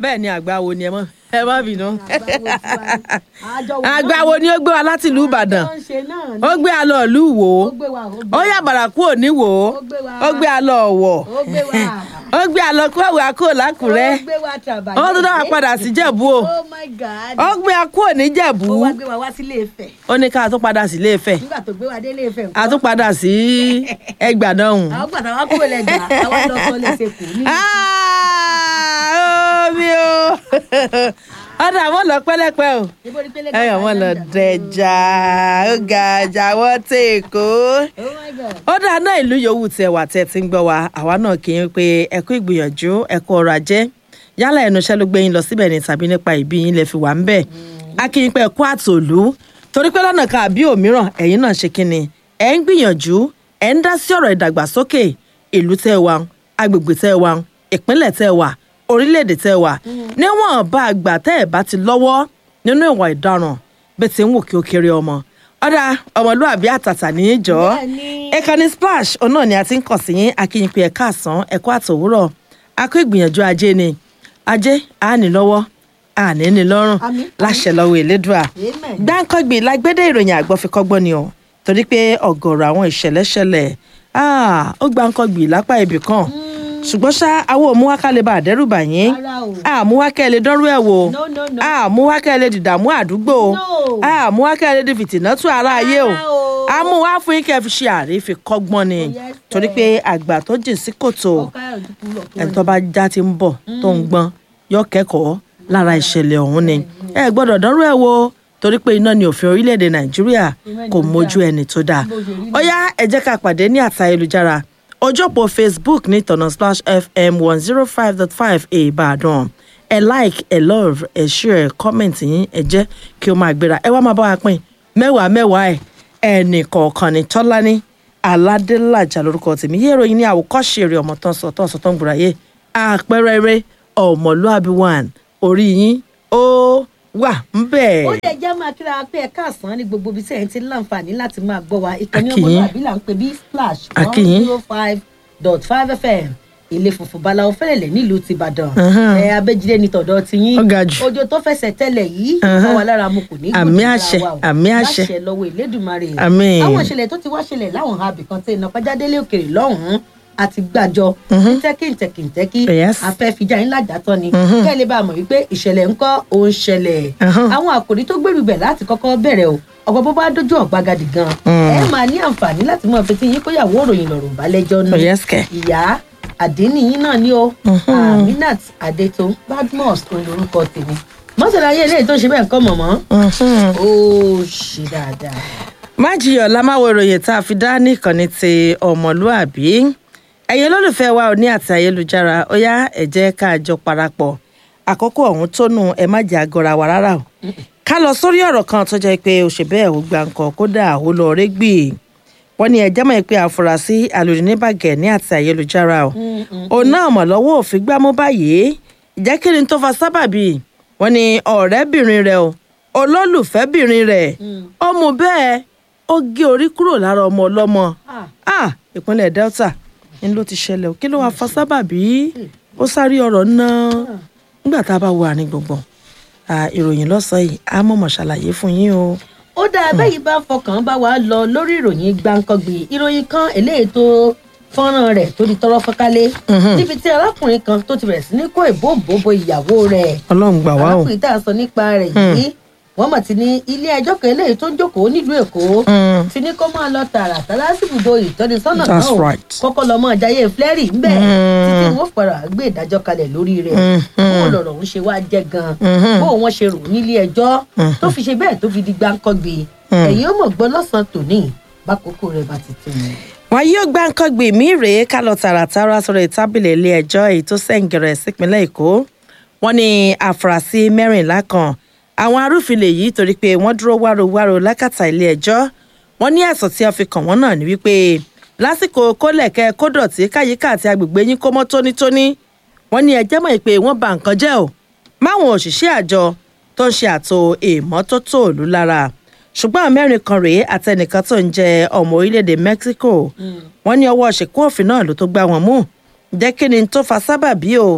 bẹ́ẹ̀ ni àgbáwo ni ẹ mọ́ ẹ má bínú. Àjọ wo àgbáwo ni ó gbé wa láti ìlú ìbàdàn náà ń ṣe náà ni. ó gbé a lọ ìlú wò Ó ó gbé wa, ó gbé ó wa. yà bàrà kúrò ní wò ó Ó gbé wa. ó gbé a lọ ọ̀wọ̀ Ó gbé wa. ó gbé a lọ kúrò kúrò lákùrẹ́ Ó gbé wa tàbá. ó tún dá wa padà sí jẹ̀bú o Oh my God. ó gbé a kúrò ní jẹ̀bú Ó wá gbé wa wá sílé Ifẹ̀. ó ní ká tún padà sí ilé Ifẹ̀ Nígbà tó gbé wa délé Ifẹ̀ a tún padà sí ẹgbà náà hùn. Àwọn gbàtà wá kúrò lẹ́gbàá, àwa lọ sọ lẹ́sẹ̀ kù ní. Ah, omi o ọ̀dà wọn lọ pẹ́lẹ́pẹ́ o Ibo ni pélé ẹ̀yàn wọn lọ dẹja ó ga àjà wọn tẹ̀ kó Oh my God. ó dáa náà ìlú yòówù tẹ wà tẹ ti ń gbọ́ wa àwa náà kì í pé ẹ kú ìgbìyànjú ẹ kú ọrọ̀ ajé yálà ẹnu iṣẹ́ ló gbé yín lọ síbẹ̀ ni tàbí nípa ìbí yín lè fi wà ń bẹ̀ a kì í pé ẹ kú àtòlú torí pé lọ́nà kan àbí òmíràn ẹ̀yin náà ṣe kí ni ẹ ń gbìyànjú ẹ ń dá sí ọ̀rọ̀ ìdàgbàsókè ìlú tẹ́ ẹ wà agbègbè tẹ́ ẹ wà ìpínlẹ̀ tẹ́ ẹ wà orílẹ̀-èdè tẹ́ ẹ wà níwọ̀n bá a gbà tẹ́ ẹ bá ti lọ́wọ́ nínú ìwà ìdaràn bẹ́ẹ̀ ti ń wò kí ó kéré ọmọ ọ̀dà ọmọlúàbí àtàtà ní í jọ́ Bẹ́ẹ̀ni. ìkànnì splash òun náà ni a ti ń kàn sí yín akínyìn pé ẹ̀ka àsán ẹ̀kọ́ àtòwúrọ̀ akó ìgbìyànjú ajé ni ajé àání lọ́wọ́ àní ní lọ́rùn Àmín. láṣẹ lọ́wọ́ elédùà Amen. gbáǹkọ́gbì lágbédè ìròyìn àgbọ̀fikọ́gbọ́n ni o torí pé ọ̀gọ̀rọ̀ àwọn ìṣẹ̀lẹ̀ ṣẹlẹ̀ Ah, ó gbáǹkọ́gbì lápá ibì kan ṣùgbọ́n ṣá àwọn òmùwákàlẹ̀ bá àdẹ́rùbà yín Rárá o. àmúwákẹ́lẹ̀ dọ́rú ẹ̀ wò No, no, no. àmúwákẹ́lẹ̀ dìdàmú àdúgbò No. àmúwákẹ́lẹ̀ di fìtìnátù ara ayé o Rárá o. àmúwá fún yín kẹ́ fi ṣe àrífi kọ́gbọ́n ni Yes, sir. torí pé àgbà tó jìn sí kòtò Ó ká ojú kúrò kúrò. ẹni tó bá já ti ń bọ̀ tó ń gbọ́n yọ kẹ́kọ̀ọ́ lára ìṣẹ̀lẹ̀ ọ̀hún ni ẹ gbọ́dọ̀ dánrú ẹ̀ wo torí pé iná ni òfin orílẹ̀-èdè nàìjíríà kò mójú ẹni tó dáa ó yá ẹ jẹ́ ká pàdé ní àtà ayélujára ojú òpó facebook ní ìtọ̀nà splash fm one zero five dot five ìbàdàn ẹ like ẹ love ẹ share comment yín ẹ jẹ́ kí ó máa gbéra ẹ wá máa bá wa pín mẹ́wàá mẹ́wàá ẹ̀ ẹnì kọ̀ọ̀kan ní tọ́lání aládélàjà lórúkọ tèmi yé ìròyìn ní àwòkọ́ṣe eré ọmọ tán sọ tán sọ tán gbòòrà yé àpẹẹrẹ eré ọmọlúàbí one orí yín ó wà ń bẹ̀. ó lè jẹ́ máa kíra pé ẹ̀ka àsán ní gbogbo ibi tí ẹ̀yin ti ń láǹfààní láti máa gbọ́ wa ìkànnì Akínyìn. ọmọlúwàbí là ń pè bí splash one Akínyìn. zero five dot five fm ilé funfun balawo fẹlẹlẹ nílùú tìbàdàn Mhm. ẹ abẹjídé ní tọ̀dọ̀ tiyín Ó ga jù. ojo tó fẹsẹ̀ tẹ́lẹ̀ yìí Mhm. ìfọwọ́ lára mu kò ní Àmì gbòdì lára àṣẹ, wa o. àmì àṣẹ. láṣẹ lọ́wọ́ ìlédùmarè Àmín. àwọn ìṣẹ̀lẹ̀ tó ti wá ṣẹlẹ̀ láwọn abì kan tẹ iná pàjádélé òkèrè lọ́hùnún àti gbàjọ ntẹ́kìntẹ́kìntẹ́kì Yes. afẹ́fíjà ńlá dátọ́ ni kẹ́ ẹ lè bá a mọ̀ wípé ìṣẹ̀lẹ̀ ńkọ́ ó ń ṣẹlẹ̀ Mhm. àwọn àkòrí tó gbèrú bẹ̀ láti kọ́kọ́ bẹ̀rẹ̀ o ọ̀pọ̀ bó bá dójú ọ̀gbagadì gan ẹ máa ní àǹfààní láti mọ fetí yín kóyàwó òròyìn lọ́rùn balẹ̀jọ́ nù Oh, yes, kẹ̀. ìyá àdínníyín náà ni ó aminat adeto badmus olórúkọ tèmi mọ́sálàyé eléyìí tó ṣe bẹ́ẹ̀ kọ́ mọ̀mọ́ ó ṣe dáadáa. májìyàn lámáwo ìròyìn tá a fi dá ní ìkànnì ti ọmọlúàbí ẹ̀yin olólùfẹ́ wa ò ní àti ayélujára ó yá ẹ jẹ́ ká jọ parapọ̀ àkókò ọ̀hún tó nù ẹ má jẹ́ àgọ́ra wa rárá o ká lọ sórí ọ̀rọ̀ kan tó jẹ́ pé òṣèbẹ́ ò gba nǹkan kódà ó lọ rẹ́gbì wọ́n ní ẹjẹ́ mọ̀ pé àfúrásì alòdìníbàgẹ̀ ní àti ayélujára o òun náà mọ̀ lọ́wọ́ òfin gbámú báyìí ìjẹ́ kí ni tó fa sábàbí wọ́n ní ọ̀rẹ́bìnrin rẹ̀ o olólùfẹ́bìnrin rẹ̀ ó mú bẹ́ẹ̀ ó gé orí kúrò lára ọmọ ọlọ́mọ Ah. ah ìpínlẹ̀ delta ni ló ti ṣẹlẹ̀ o kí ló wàá fa sábàbí ó sáré ọ̀rọ̀ náà nígbà tá a bá wo àárín gbùngbùn ah, ìròyìn lọ́sàn-án yìí á mọ̀mọ́ ṣàlàyé fún yín o. ó dáa bẹ́ẹ̀ yìí bá fọkàn bá wa lọ lórí ìròyìn gbàǹkangbì ìròyìn kan eléyìí tó fọ́nrán rẹ̀ tó di tọrọ fọ́nkálé níbi tí arákùnrin kan tó ti bẹ̀rẹ̀ sí ní kó ìbòǹbòbò ìyàwó rẹ̀ ọlọ́run gbà wá o. arákùnrin tá a sọ nípa rẹ̀ yìí wọ́n mọ̀ ti ní ilé ẹjọ́ kan eléyìí tó ń jókòó nílùú èkó Mm. ti ní kó máa lọ tààràtà lásìbùdó ìtọ́nisọ́nà That's náà o. right. kọ́kọ́ lọ́mọ ìjáyé flẹ́rì ńbẹ̀ Mm. títí wọ́n fara gbé ìdájọ́ kalẹ̀ lórí rẹ̀ Mhm. bó lọ̀rọ̀ ń ṣe wá jẹ́ gan Mhm. bó wọ́n ṣe rò nílé ẹjọ́ tó fi ṣe bẹ́ẹ̀ tó fi di gbáǹkọ́gbé ẹ̀yin ó mọ̀ gbọ́ lọ́sàn-án tòní bákòókò rẹ̀ bá ti tó ni. wọn yóò gbá nǹkan gbè mí rèé ká lọ tààràtàrà sórí tábìlì ilé ẹjọ́ èyí tó sẹ̀ǹgẹ̀rẹ̀ sípínlẹ̀ èkó wọn ní àfúrásì mẹ́rìnlá kan àwọn arúfilẹ̀ yìí torí pé wọ́n dúró wárowáro lákàtà ilé ẹjọ́ wọn ní ẹ̀sùn tí wọ́n fi kàn wọ́n náà ní wípé lásìkò kólẹ̀kẹ́ kódọ̀tí káyíká àti agbègbè yín kó mọ́ tónítóní wọn ní ẹjẹ́ mọ̀ pé wọ́n ba nǹkan jẹ́ o máwọn òṣìṣẹ́ àjọ tó ń ṣe àtò ìmọ́tótó òlu lára ṣùgbọ́n àwọn mẹ́rin kan rèé àtẹnìkan tó ń jẹ ọmọ orílẹ̀-èdè mexico wọ́n ní ọwọ́ ṣìkú òfin náà ló tó gbá wọn mú jẹ́ kí ni tó fa sábàbí o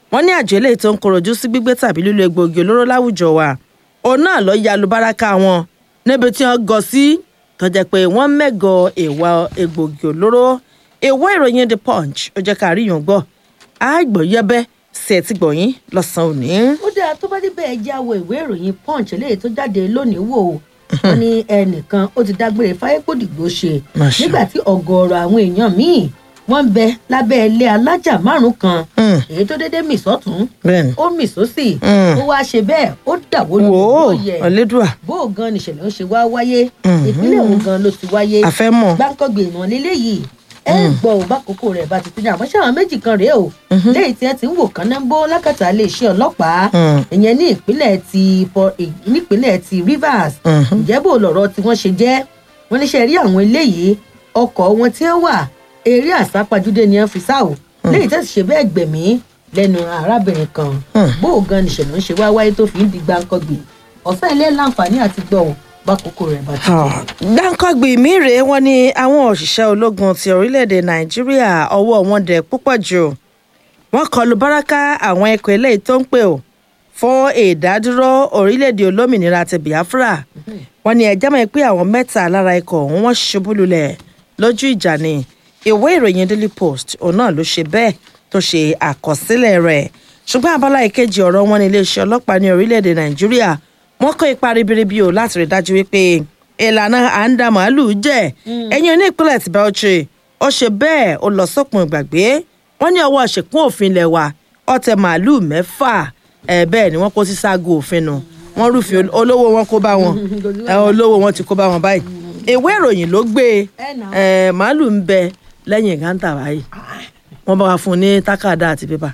wọ́n ní àjọ eléyìí tó ń korojú sí gbígbé tàbí lílo egbòogi olóró láwùjọ wa òun náà lọ ya alubáraka wọn níbi tí wọ́n gọ sí tó jẹ́ pé wọ́n mẹ́gọ ìwà egbòogi olóró ìwé ìròyìn the punch ó jẹ́ ká rí yàn gbọ́ àgbọ̀yẹ́bẹ́ sí ẹ̀ tí gbọ̀yìn lọ́sàn-án òní. ó dáa tó bá débẹ̀ ẹ já wo ìwé ìròyìn punch eléyìí tó jáde lónìí wò ó wọn ní ẹnìkan ó ti dágbére fáyépòdìgbò ṣe Masha. nígbà tí ọ̀gọ̀ọ̀rọ̀ àwọn èèyàn míì wọ́n ń bẹ lábẹ́ ilé alájà márùn kan Mm. èyí tó déédéé mì sọ́tún bẹ́ẹ̀ni ó mì sósì Mm. ó wá ṣe bẹ́ẹ̀ ó dàwó wò ó lóye ọ̀lẹ́dùà bó o gan nìṣẹ̀lẹ̀ ń ṣe wá wáyé Mhm. ìpínlẹ̀ òun gan ló ti wáyé àfẹ́mọ̀ gbáǹkọ́gbè ìmọ̀ lélẹ́yìí ẹ gbọ́ ò bá kókó rẹ̀ bá ti tẹ́jà àmọ́ ṣáwọn méjì kan rèé o léyìí tí ẹ ti ń wò kán náà ń bó lákàtà iléeṣẹ́ ọlọ́pàá Mm. ìyẹn ní ìpínlẹ̀ ti Pọ- ì- nípínlẹ̀ ti Rivers Mhm. ǹjẹ́ bò lọ̀rọ̀ tí wọ́n ṣe jẹ́ wọ́n níṣẹ́ rí àwọn eléyìí ọkọ̀ wọn tí wọ́n wà eré àsápajúdé ni wọ́n fi sá o léyìí tẹ́sí ṣe bẹ́ẹ̀ gbẹ̀mí lẹ́nu arábìnrin kan Mm. bó o gan nìṣẹ̀lẹ̀ ń ṣe wá wáyé tó fi ń di gbáǹkọ́gbè ọ̀sán ilé láǹfààní àti gbọ́ ò bá kókó rẹ̀ bá ti tẹ̀. dáńkọ́gbì mí rèé wọ́n ní àwọn òṣìṣẹ́ ológun ti orílẹ̀-èdè nàìjíríà ọwọ́ wọn dẹ̀ púpọ̀ jù wọ́n kọlu báràkà àwọn ẹ̀kọ́ eléyìí tó ń pè ó fún ìdádúró orílẹ̀-èdè olómìnira ti biafra wọ́n ní ẹjẹ́ mọ̀ pé àwọn mẹ́ta lára ikọ̀ ọ̀hún wọ́n ṣubú lulẹ̀ lójú ìjà ni ìwé ìròyìn daily post òun náà ló ṣe bẹ́ẹ̀ tó ṣe àkọsílẹ̀ rẹ̀ ṣùgbọ́n abala ìkejì ọ̀rọ̀ wọn ní iléeṣẹ́ ọlọ́pàá ní orílẹ̀-èdè nàìjíríà wọ́n kó ipa ribiribi o láti rí dájú wípé ìlànà à ń da màálùú jẹ ẹ̀yìn ní ìpínlẹ̀ ti Bauchi ó ṣe bẹ́ẹ̀ ó lọ sópin ìgbàgbé wọ́n ní ọwọ́ ṣèkún òfin ilẹ̀ wa ọ̀tẹ̀ màálùú mẹ́fà ẹ̀ bẹ́ẹ̀ ni wọ́n kó sí ságo òfin nu wọ́n rúfin ol- olówó wọn kó bá wọn ẹ, olówó wọn ti kó bá wọn báyìí ìwé ìròyìn ló gbé Ẹ nà. ẹ, màálùú ń bẹ lẹ́yìn gántà báyìí wọ́n bá wa fún un ní tákàdá àti pépà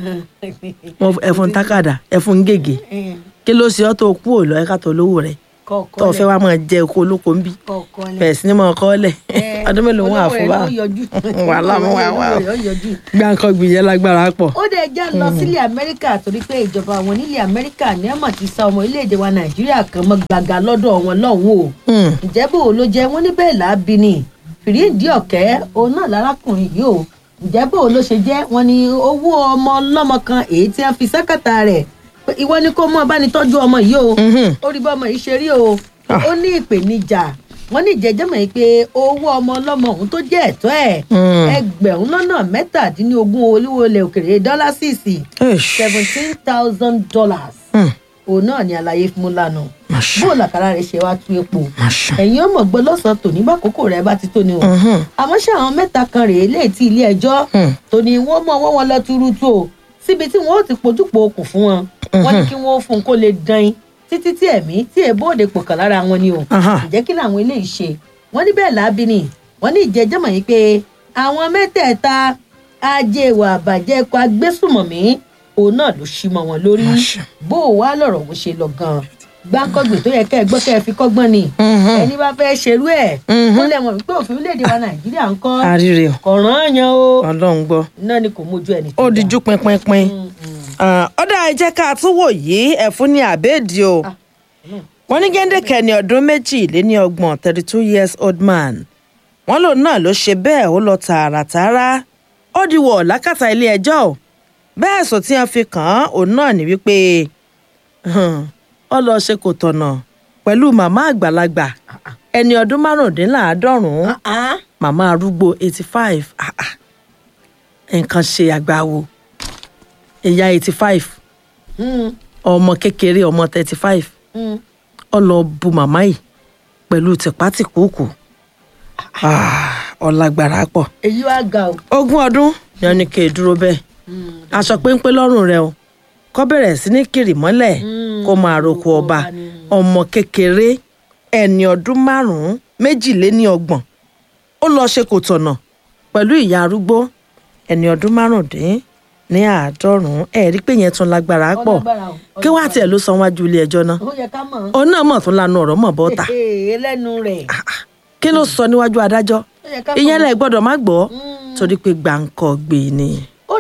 wọ́n ẹ fún un tákàdá ẹ fún un gègé kí ló ṣe ọ́ tó kú ò lọ ẹ̀ka tó lówó rẹ̀ tó o fẹ́ wá máa jẹ oko olóko ń bí bẹ̀rẹ̀ sí ni mo kọ́ lẹ̀ ọdún mélòó wọn àfọ bá wàhálà mọ́ wà wà gbàǹkan gbìyànjú lágbára pọ̀. ó dẹ̀ já lọ sílẹ̀ amẹ́ríkà torí pé ìjọba àwọn nílẹ̀ amẹ́ríkà ní ẹ̀mọ̀ ti sa ọmọ orílẹ̀-èdè wa nàìjíríà kan mọ́ gbàgà lọ́dọ̀ wọn lọ́hùn o Hmm. ǹjẹ́ bò ló jẹ́ wọ́n ní bẹ́ẹ̀ láabi ni fìrídìí ọ̀kẹ́ òun náà lárákùnrin yìí o ǹjẹ́ bò ló ṣe jẹ́ wọ́n ní owó ọmọ ọlọ́mọ kan èyí tí wọ́n fi sákàtà rẹ̀ pé ìwọ ni kó mọ́ bá ní tọ́jú ọmọ yìí o Mhm. ó rí bá ọmọ yìí ṣe rí o Ah. ó ní ìpèníjà wọ́n ní ìjẹ́jẹ́ mọ̀ pé owó ọmọ ọlọ́mọ òun tó jẹ́ ẹ̀tọ́ ẹ̀ Mm. ẹgbẹ̀rún lọ́nà mẹ́tàdínlógún olówó ilẹ̀ òkèrè dọ́là sísì Eish. seventeen thousand dollars Hmm. òun náà ni àlàyé fún un lánàá Masha. bó làkàrà rẹ̀ ṣe wá tú epo Masha. ẹ̀yin ọmọ gbọ́ lọ́sàn-án tòní bá kókó rẹ̀ bá ti tó ni o Mhm. àmọ́ ṣé àwọn mẹ́ta kan rèé lè ti ilé ẹjọ́ Hmm. tòní wọ́n mọ̀ wọ́n wọn lọ túrútú o síbi tí wọ́n ó ti pojúpo okùn fún wọn wọ́n ní kí wọ́n ó fún un kó lè dán in títí tí ẹ̀mí tí èbó òde pò kàn lára wọn ni o Aha. ǹjẹ́ kí làwọn eléyìí ṣe wọ́n ní bẹ́ẹ̀ láabi ni wọ́n ní ìjẹ́jọ́ mọ̀ yìí pé àwọn mẹ́tẹ̀ẹ̀ta ajé ìwà àbàjẹ́ ẹ̀kọ́ agbésùmọ̀mí òun náà ló ṣí mọ́ wọn lórí Masha. bó o wá lọ̀rọ̀ òun ṣe lọ gan-an gbáǹkọ́gbè tó yẹ kẹ́ ẹ gbọ́ kẹ́ ẹ fi kọ́gbọ́n ni Mhm. ẹni bá fẹ́ ṣerú ẹ̀ Mhm. ó lẹ́wọ̀n wípé òfin orílẹ̀-èdè wa nàìjíríà ń kọ́ àríre o kọ̀ọ̀ràn yan o ọlọ́run gbọ́ náà ni kò mójú ẹni ó dijú pinpinpin ọ̀dà ẹ jẹ́ ká tún wò yìí ẹ̀fún ní àbẹ́ẹ̀dì o wọ́n ní gẹ́ńdẹ̀kẹ́ ní ọdún méjì lé ní ọgbọ̀n thirty two years old man wọ́n lòun náà ló ṣe bẹ́ẹ̀ ó lọ tààràtààrà ó di wọ̀ lákàtà ilé ẹjọ́ o bẹ́ẹ̀ sọ tí wọ́n fi kàn án òun náà ní wípé hàn, ó lọ ṣe kò tọ̀nà pẹ̀lú màmá àgbàlagbà ẹni ọdún márùndínláàádọ́rùn-ún màmá arúgbó eighty five nǹkan ṣe àgbáwo ìyá eighty five ọmọ kékeré ọmọ thirty five ó lọ bu màmá yìí pẹ̀lú tìpátìkúùkù ọ̀làgbàrà pọ̀ èyí wá ga o ogún ọdún ni wọn ní kí n dúró bẹ́ẹ̀ aṣọ péńpé lọ́rùn rẹ o kó bẹ̀rẹ̀ sí ní kiri mọ́lẹ̀ kó máa roko ọba ọmọ kékeré ẹni ọdún márùn-ún méjìléní ọgbọ̀n ó lọ ṣe kò tọ̀nà pẹ̀lú ìyá arúgbó ẹni ọdún márùndín ní àádọ́rùn-ún ẹ̀ rí pé yẹn tún lágbára pọ̀ lágbára o, kí wàá tiẹ̀ ló san wájú ilé ẹjọ́ náà ó yẹ ká mọ̀ òun náà mọ̀ tún lanu ọ̀rọ̀ mọ̀ bọ́ta ee lẹ́nu rẹ̀ kí ló sọ níwájú adájọ́ ó yẹ ká mọ̀ ìyẹn lẹ gbọ́dọ̀ má gbọ́ Mm. torí pé gbàǹkọ gbé ni. ó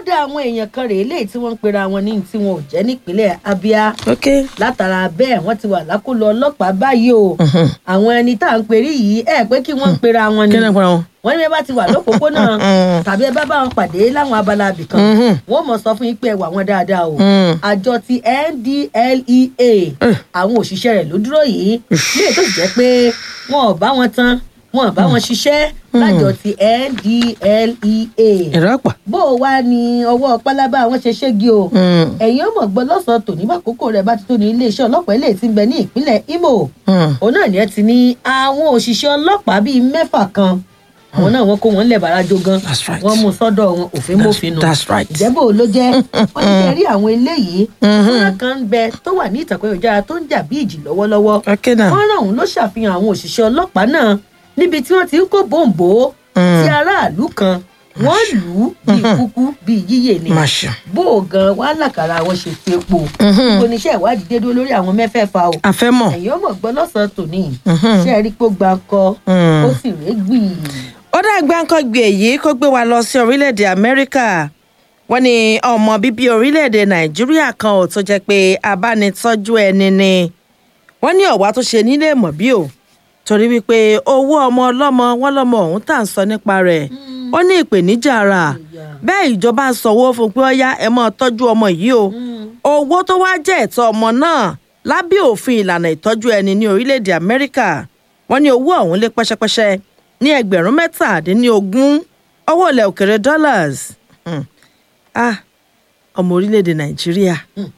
dá àwọn èèyàn kan rèé léyìí tí wọ́n ń pera wọn ní tí wọn ò jẹ́ nípínlẹ̀ abia ok látara bẹ́ẹ̀ wọ́n ti wà lákòlò ọlọ́pàá báyìí o àwọn ẹni tá à ń perí yìí ẹ pé kí wọ́n ń pera wọn ni kí ni ẹ pera wọn. wọ́n ní bí ẹ bá ti wà lópòópónà tàbí ẹ bá bá wọn pàdé láwọn abala abìkan Mhm. wọ́n mọ̀ sọ fún yín pé ẹ wà wọ́n dáadáa o Mm. àjọ ti ndlea àwọn òṣìṣẹ́ rẹ̀ ló dúró yìí ní ètò ìjẹ́ pé wọn ò bá wọn tán wọn ò bá wọn ṣiṣẹ́ lájọ ti ndlea ẹ̀rọ àpà. bó o wá ní ọwọ́ pálábá àwọn ṣe ṣégi o Mm. ẹ̀yin ọmọ gbọ́ lọ́sàn-án tòní bàkókò rẹ̀ bá ti tó ní iléeṣẹ́ ọlọ́pàá ilé tí ń bẹ ní ìpínlẹ̀ imo Mm. òun náà ni ẹ ti ní àwọn òṣìṣẹ́ ọlọ́pàá bíi mẹ́fà kan àwọn náà wọ́n kó wọn lẹ̀ bàrájọ gan That's right. wọ́n mú sọ́dọ̀ wọn òfin mọ́fin nù that's right. ìjẹ́bù ló jẹ́ wọ́n ti fẹ́ rí àwọn eléyìí fúnra kan ń bẹ tó wà ní ìtàkùn ìjára tó ń jà bí ìjì lọ́wọ́lọ́wọ́ ok now. fọ́nrán ọ̀hún ló ṣàfihàn àwọn òṣìṣẹ́ ọlọ́pàá náà níbi tí wọ́n ti ń kó bòǹbò Mm. tí aráàlú kan wọ́n lù ú bíi kúkú bíi yíyè ni Masha. bó o gan wàá làkàrà àwọn ṣe fi epo gbogbo oníṣẹ́ ìwádìí dé dúró lórí àwọn mẹ́fẹ̀ẹ̀fà o àfẹ́mọ̀. ẹ̀yin ọmọ gbọ́ lọ́sàn-án tòní Mhm. ṣé ẹ rí pé ó gba ọkọ Mm. ó sì rèé gbì ó dàgbà nǹkan gbé èyí kó gbé wa lọ sí orílẹ̀-èdè amẹ́ríkà wọ́n ní ọmọ bíbí orílẹ̀-èdè nàìjíríà kan ò tó jẹ́ pé abánitọ́jú ẹni ni wọ́n ní ọ̀wá tó ṣe nílé mọ̀ bí o torí wípé owó ọmọ ọlọ́mọ wọn lọ́mọ ọ̀hún tà ń sọ nípa rẹ̀ ó ní ìpèníjà ara bẹ́ẹ̀ ìjọba ń sanwó fún pé ọ̀yá ẹ máa tọ́jú ọmọ yìí o owó tó wá jẹ́ ẹ̀tọ́ ọmọ náà lábẹ́ òfin ìlànà ìtọ́jú ẹni ní orílẹ̀-èdè amẹ́ríkà wọ́n ní owó ọ̀hún lé pẹ́ṣẹ́pẹ́ṣẹ́ ní ẹgbẹ̀rún mẹ́tàdínlógún owó ilẹ̀ òkèrè dollars Hmm. ah ọmọ orílẹ̀-èdè nàìjíríà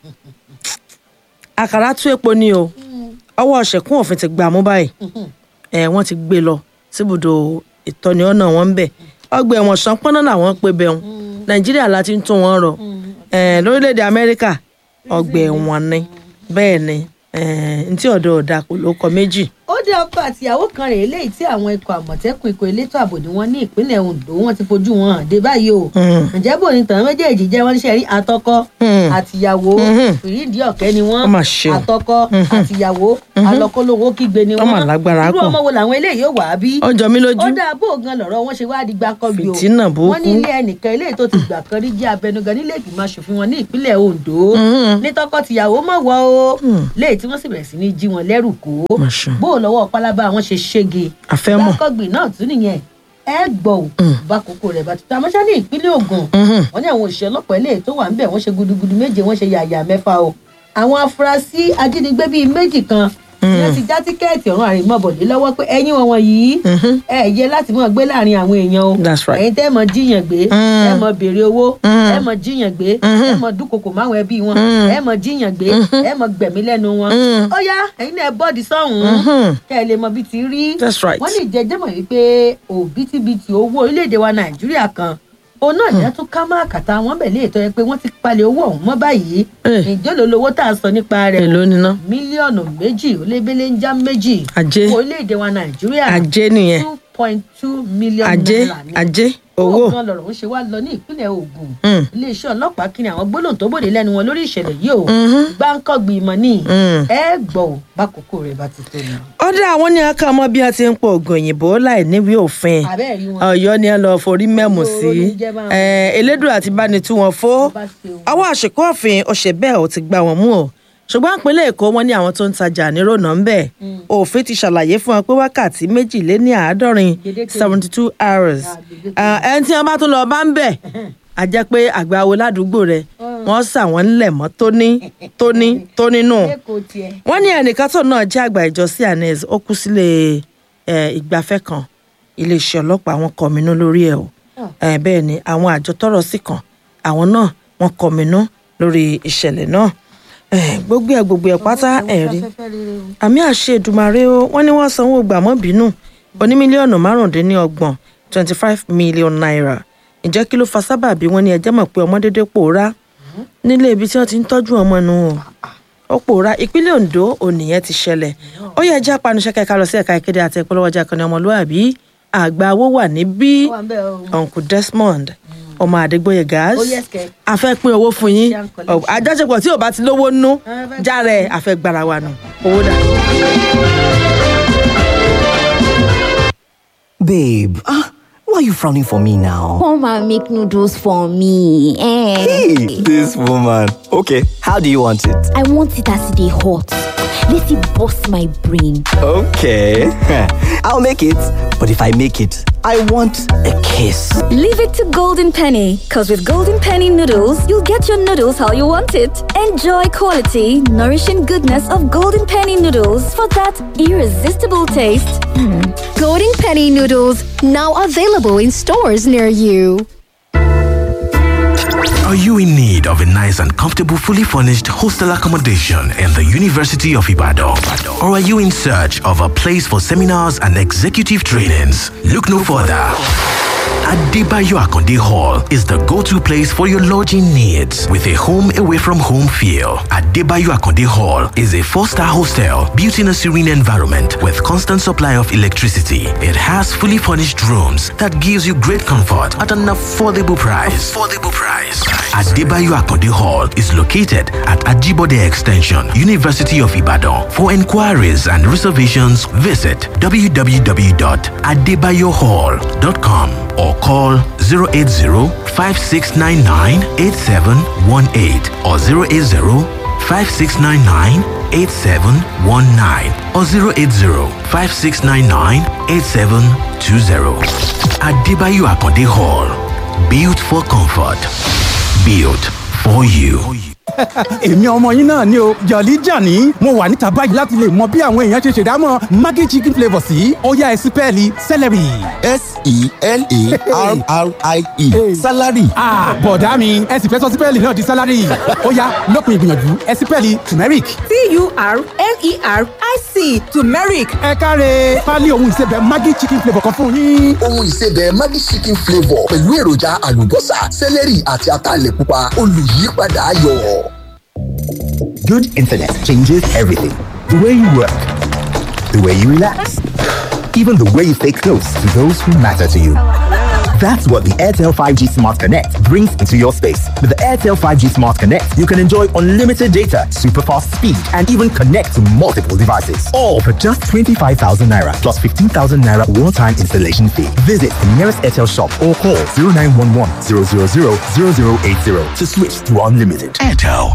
àkàrà tú epo ni o ọwọ́ ṣẹ̀kún òfin ti gbà mú báyìí ẹ̀ wọ́n ti gbé lọ síbùdó ìtọ́ni ọ̀nà wọn ń bẹ̀ ọgbà ẹ̀wọ̀n ṣánpọ́nà làwọn pé bẹ́ẹ̀ nàìjíríà la ti ń tún wọn rọ ẹ̀ lórílẹ̀‐èdè amẹ́ríkà ọgbà ẹ̀wọ̀n ni bẹ́ẹ̀ ni ẹ̀ ntí ọ̀dọ̀ ọ̀dà kò ló kọ méjì. ó dé ọkọ àtìyàwó kan rèé léyìí tí àwọn ikọ̀ àmọ̀tẹ́kùn ikọ̀ elétò ààbò ni wọ́n ní ìpínlẹ̀ ondo wọ́n ti fojú wọn hàn dé báyìí o Mm. ǹjẹ́ bò ní tàn méjèèjì jẹ́ wọ́n ṣe rí àtọkọ Mm. àtìyàwó Mhm. fìrídìí ọ̀kẹ́ ni wọ́n Ó mà ṣe o. àtọkọ àtìyàwó alọ́kọ́lówó kígbe ni Ó mà wọ́n lágbára irú pọ̀. ọmọ wo làwọn eléyìí yóò wá bí ó jọ mí lójú ó dáa bó gan lọ̀rọ̀ wọn ṣe wáá di gbáǹkọ́bí o Fìtínà burúkú. wọ́n ní ilé ẹnìkan eléyìí tó ti gbà kan rí jẹ́ abẹnugan nílé ìgbìmọ̀ asòfin wọn ní ìpínlẹ̀ ondo Mhm. ní tọkọ-tìyàwó mọ̀ wọ́ o Hmm. léyìí tí wọ́n sì bẹ̀rẹ̀ sí ní jí wọn lẹ́rù kó Mà ṣe. bó o lọ́wọ́ pálábá wọn ṣe ṣége àfẹ́mọ̀ gbáǹkọ́gbìn náà tún nìyẹn ẹ gbọ́ ò bá kókó rẹ̀ bá tuntun àmọ́ṣá ní ìpínlẹ̀ ogun Mhm. wọ́n ní àwọn òṣìṣẹ́ ọlọ́pàá ilé tó wà ńbẹ̀ wọ́n ṣe gudugudu méje wọ́n ṣe yàyà mẹ́fà o àwọn afurasí ajínigbé bíi méjì kan ni wọ́n ti já tíkẹ́ẹ̀tì ọ̀run àrèmọ́bọ̀dé lọ́wọ́ pé ẹ̀yin wọn wọ̀nyí Mhm. ẹ yẹ láti mọ̀ gbé láàrin àwọn èèyàn o That's right. ẹ̀yin tẹ́ mọ̀ jíyàn gbé Mm. ẹ mọ̀ béèrè owó Mm. ẹ mọ̀ jíyàn gbé Mhm. ẹ mọ̀ dúnkokò máwọn ẹbí wọn Mm. ẹ mọ̀ jíyàn gbé ẹ mọ̀ gbẹ̀mí lẹ́nu wọn Mm. ó yá ẹ̀yin náà ẹ bọ́ọ̀dì sọ́hùn-ún Mhm. kẹ́ ẹ lè mọ bí ti rí That's right. wọ́n lè jẹjẹ́ mọ̀ wípé òbítíbitì owó orílẹ̀-èdè wa nàìjíríà kan òun náà ní tún ká má kàtà wọn bẹ̀ léètọ́ yẹ pé wọ́n ti palẹ̀ owó ọ̀hún mọ́ báyìí Eh. ǹjẹ́ ló lówó tá a sọ nípa rẹ̀ èló níná mílíọ̀nù méjì ó lé bẹ́lẹ́ ń já méjì Ajé. owó orílẹ̀-èdè wa nàìjíríà ajé nìyẹn two point two million ajé naira ni ajé owó owó kan lọ̀rọ̀ ń ṣe wá lọ ní ìpínlẹ̀ Ògùn Mm. iléeṣẹ́ ọlọ́pàá kí ni àwọn gbólóhùn tó bòde lẹ́nu wọn lórí ìṣẹ̀lẹ̀ yìí o Mhm. gbáǹkọ́gbì ìmọ̀ ní Mm. ẹ gbọ́ ò bákòókò rẹ̀ bá ti tó ni. ọdẹ àwọn ní aka mọ bí wọn ti ń pọ oògùn òyìnbó láì níwèé òfin àbẹ́ẹ̀ rí wọn. Ọ̀yọ́ ni ẹ lọ forí mẹmù sí Olóró ní jẹ́ báwọn. ẹ elédùn àti báni tú wọn fó Bó bá ṣe wù. ọwọ́ àṣekọ òfin ọṣẹ bẹ́ẹ̀ ò ti gbá wọn mú o ṣùgbọ́n ìpínlẹ̀ Èkó wọn ní àwọn tó ń tajà nírònà ń bẹ̀ òfin ti ṣàlàyé fún wọn pé wákàtí méjìléní àádọ́rin Gbèdéke. seventy two hours Ah, gbèdéke. Ah, ẹni tí wọn bá tún lọ bá ń bẹ̀ a jẹ́ pé àgbáwo ládùúgbò rẹ̀ wọ́n sà wọ́n ńlẹ̀ mọ́ tóní tóní tóní nù lẹ́kọ̀ọ́ tiẹ̀. wọ́n ní ẹnìkan tó náà jẹ́ àgbà ìjọ cns ó kú sílé ẹ, ìgbafẹ́ kan iléeṣẹ́ ọlọ́pàá wọn kọminú lórí ẹ̀ o ẹ, bẹ́ẹ̀ ni àwọn àjọ tọ́rọ̀ sí kan àwọn náà wọ́n kọminú lórí ìṣẹ̀lẹ̀ náà ẹ, gbogbo ẹ̀ gbogbo ẹ̀ pátá ẹ̀ rí àmì àṣẹ Èdùmàrè o wọ́n ní wọ́n sanwó gbàmọ́ bínú oní mílíọ̀nù márùndínlọ́gbọ̀n twenty five million naira ǹjẹ́ kí ló fa sábàbí wọ́n ní ẹjẹ́ mọ̀ pé ọmọ dédé pòórá nílé ibi tí wọ́n ti ń tọ́jú ọmọ nu o ó pòórá ìpínlẹ̀ Ondo ònìyẹn ti ṣẹlẹ̀ ó yẹ ẹjẹ́ apanuṣẹ́ kẹ́ka lọ sí ẹ̀ka ìkéde àti ìpolówó ọjà kan ní ọmọlúwàbí àgbà owó wà níbí ó wà ń bẹ̀ o. uncle Desmond ọmọ Adégbóyè gas Ó yes, kẹ̀. a fẹ́ pín owó fún yín Share and collection. àjọṣepọ̀ tí ò bá ti lówó nú Ah, fẹ́- járe àfẹ́ gbára wa nù owó dà. Babe, ah, Why are you frowning for me now? Come and make noodles for me. Eh. Hey, this woman. Okay, how do you want it? I want it as they hot. Let it bust my brain. Okay, I'll make it. But if I make it, I want a kiss. Leave it to Golden Penny, because with Golden Penny noodles, you'll get your noodles how you want it. Enjoy quality, nourishing goodness of Golden Penny noodles for that irresistible taste. Golden Penny noodles now available in stores near you. Are you in need of a nice and comfortable, fully furnished hostel accommodation in the University of Ibadan? Or are you in search of a place for seminars and executive trainings? Look no further. Adebayo Akonde Hall is the go-to place for your lodging needs with a home away from home feel. Adebayo Akonde Hall is a four-star hostel built in a serene environment with constant supply of electricity. It has fully furnished rooms that gives you great comfort at an affordable price. Affordable price. Adebayo Akonde Hall is located at Ajibode Extension, University of Ibadan. For inquiries and reservations, visit www.adebayohall.com or call 080-5699-8718 or 080-5699-8719 or 080-5699-8720. Adebayo Akonde Hall. Built for comfort. Built for you. èmi ọmọ yín náà ni o jọ̀lí jàní mo wà níta báyìí láti lè mọ bí àwọn èèyàn ṣe ṣèdámọ̀ maggi chicken flavour sí ó yá ẹ sí pẹ́ẹ́lí celery. s-e-l-a-r-r-i-e salary. ah bọ̀dá mi ẹ sì fẹ́ sọ sípẹ́ẹ̀lì náà di sálárì ó yá lópin ìgbìyànjú ẹ sí pẹ́ẹ́lì turmeric. t-u-r-m-e-r-i-c turmeric ẹ káre pálí ohun ìsebẹ̀ maggi chicken flavour kan fún yín. ohun ìsebẹ̀ maggi chicken flavour pẹ̀lú èròjà àlùbọ́sà sẹ́lẹ̀rì àti ataalẹ̀ pupa olùyípadà ayọ̀. Good internet changes everything. The way you work, the way you relax, even the way you stay close to those who matter to you. That's what the Airtel 5G Smart Connect brings into your space. With the Airtel 5G Smart Connect, you can enjoy unlimited data, super fast speed, and even connect to multiple devices. All for just 25,000 naira plus 15,000 naira one time installation fee. Visit the nearest Airtel shop or call 0911 000 0080 to switch to unlimited. Airtel.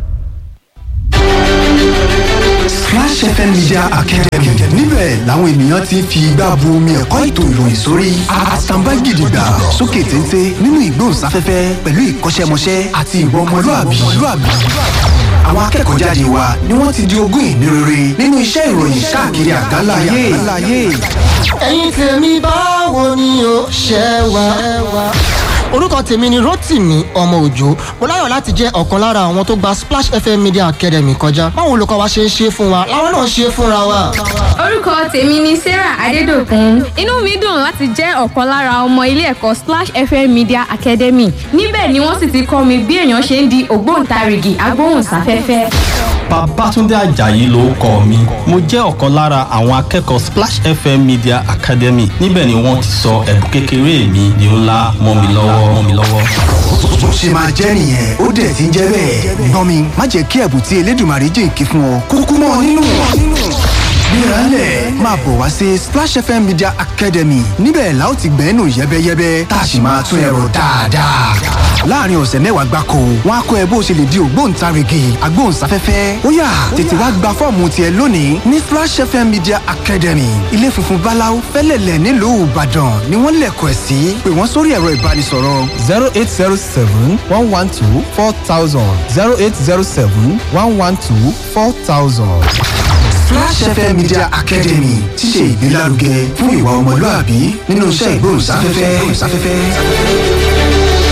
Splash FM Media Academy níbẹ̀ làwọn ènìyàn ti ń fi igbá bu omi ẹ̀kọ́ ètò ìròyìn sórí àtàǹbá gidigba sókè téńté nínú ìgbóhùnsáfẹ́fẹ́ pẹ̀lú ìkọ́ṣẹ́mọṣẹ́ àti ìwà ọmọlúàbí. Àwọn akẹ́kọ̀ọ́ jáde wa ni wọ́n ti di ogún ìní rere nínú iṣẹ́ ìròyìn káàkiri àgbáńlá ayé. ẹ̀yin tèmi báwo ni o ṣe wá. orúkọ tèmi ni rotimi ọmọ òjò mo láyọ̀ láti jẹ́ ọ̀kan lára àwọn tó gba splash fm media academy kọjá báwo olùkọ́ wa ṣe ń ṣe fún wa làwọn náà ṣe fúnra wa. orúkọ tèmi ni sarah adédọkùn inú mi dùn láti jẹ́ ọ̀kan lára ọmọ ilé ẹ̀kọ́ splash fm media academy níbẹ̀ ni wọ́n sì ti kọ́ mi bí èèyàn ṣe ń di ògbóǹtarìgì agbóhùnsáfẹ́fẹ́. Babátúndé Àjàyí ló kọ mi. Mo jẹ́ ọ̀kan lára àwọn akẹ́kọ̀ọ́ Splash FM Media Academy. Níbẹ̀ ni wọ́n ti sọ ẹ̀bùn kékeré mi di ńlá mọ́ mi lọ́wọ́ mọ́ mi lọ́wọ́. Bó ṣe máa jẹ́ nìyẹn ó dẹ̀ ti ń jẹ́ bẹ́ẹ̀. Gbọ́n mi má jẹ́ kí ẹ̀bùn tí Elédùmarè jìnkí fún ọ kúkú mọ́ nínú. Gbéralẹ̀ máa bọ̀ wá sí Splash FM Media Academy níbẹ̀ la ó ti gbẹ́nu yẹ́bẹ́yẹ́bẹ́ tá a sì máa tún ẹ̀rọ dáadáa. Láàárín ọ̀sẹ̀ mẹ́wàá gbáko, wọ́n á kọ́ ẹ bó ṣe lè di ògbóǹtarìgì agbóhùnsáfẹ́fẹ́. Ó yá tètè wá gba fọ́ọ̀mù tiẹ̀ lónìí ní Splash FM Media Academy. Ilé funfun Báláú fẹ́lẹ̀lẹ̀ nílùú Ìbàdàn ni wọ́n lẹ̀kọ̀ ẹ̀ sí. Pè wọ́n sórí ẹ̀rọ ìbánisọ̀rọ̀. zero eight zero seven one one two four thousand zero eight zero seven one one two four thousand. Splash FM Media Academy ti ṣe ìgbélárugẹ fún ìwà ọmọlúàbí nínú iṣẹ́ ìgbóhùnsáfẹ́fẹ́.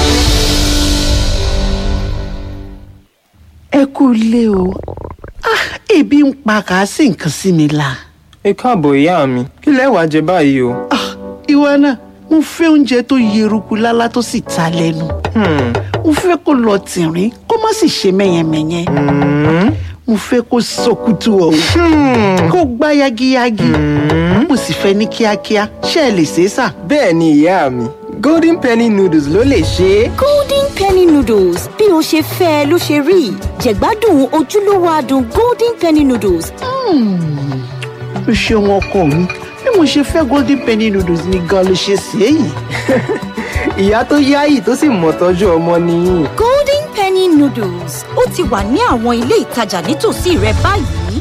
ẹ kú ilé o Ah, ebi ń pa kàásì nǹkan sí mi la. ẹ káàbọ̀ ìyá mi kí lẹ wàá jẹ báyìí o. ìwọ náà mo fẹ́ oúnjẹ tó yeruku lálá tó sì ta lẹ́nu. mo fẹ́ kó lọ tìrín kó má sì ṣe mẹ́yẹmẹ́yẹ. mo fẹ́ kó sọkútù ọ̀hún kó gbá yagiyagi. mo sì fẹ́ ní kíákíá ṣé ẹ lè ṣe é sà. bẹ́ẹ̀ ni ìyá mi golden penny noodles ló lè ṣe é. golden penny noodles bí o ṣe fẹ́ ẹ ló ṣe rí jẹ̀gbádùn ojúlówó adùn golden penny noodles. o ṣeun ọkọ mi bí mo ṣe fẹ́ golden penny noodles ni gan ló ṣe ṣe é yìí. ìyá tó yáyì tó sì mọ̀ tọ́jú ọmọ nìyí. golden penny noodles ó ti wà ní àwọn ilé ìtajà nítòsí rẹ báyìí.